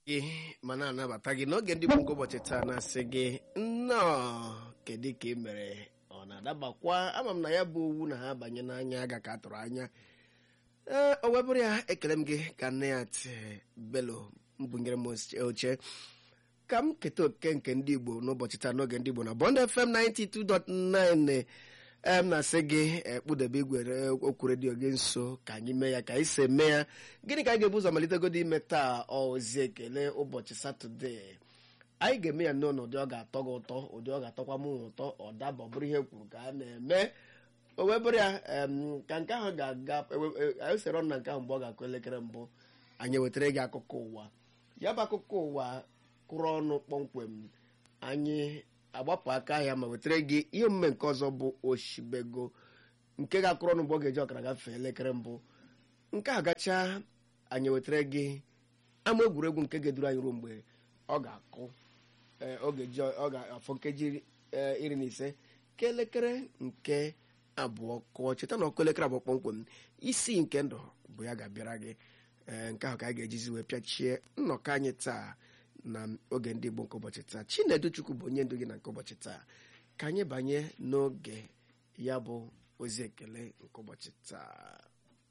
gị ma na-anabata gị n'oge ndị Igbo nke ụbọchị taa na-asị gị nnọọ kedu ka ị mere ọ na-adabakwa ama m na ya bụ owu na ha banye n'anya aga ka a tụrụ anya ee o webụrụ ya ekele m gị ka nne ya ti belo mbụnyere m oche ka m keta oke nke ndị Igbo n'ụbọchị taa n'oge ndị Igbo na Bond FM 92.9 em na-asị gị kpụdebe igwe okwu redio gị nso ka anyị mee ya ka anyị si eme ya gịnị ka anyị ga-ebu ụzọ malitegodi ime taa ozi ekele ụbọchị satọde anyị ga-eme ya nnọọ n'ụdị ọ ga-atọ gị ụtọ ụdị ọ ga-atọkwa m ụtọ ọ daba ọ bụrụ ihe kwuru ka a na-eme o wee bụrụ ya ka nke ahụ ga-aga anyị sere ọnụ na nke ahụ mgbe ọ ga-akụ elekere mbụ anyị ewetara gị akụkọ ụwa ya bụ akụkọ ụwa kwụrụ ọnụ kpọmkwem anyị agbapụ aka ahịa ma wetara gị ihe omume nke ọzọ bụ oshibego nke ga-akụrụ ọnụ mgbe ọ ga-eji ọkara gafee elekere mbụ nke a gacha anyị wetara gị ama egwuregwu nke ga-eduru anyị ruo mgbe ọ ga-akụ ọ ga-afọ nkeji iri na ise ka elekere nke abụọ kụọ cheta na ọkụ elekere abụọ kpọmkwem isi nke ndụ bụ ya ga-abịara gị nke ahụ ka a ga-ejizi wee pịachie nnọkọ anyị taa na oge ndị Igbo nke ụbọchị taa Chinedu Chukwu bụ onye ndu gị na nke ụbọchị taa ka anyị banye n'oge ya bụ ozi ekele nke ụbọchị taa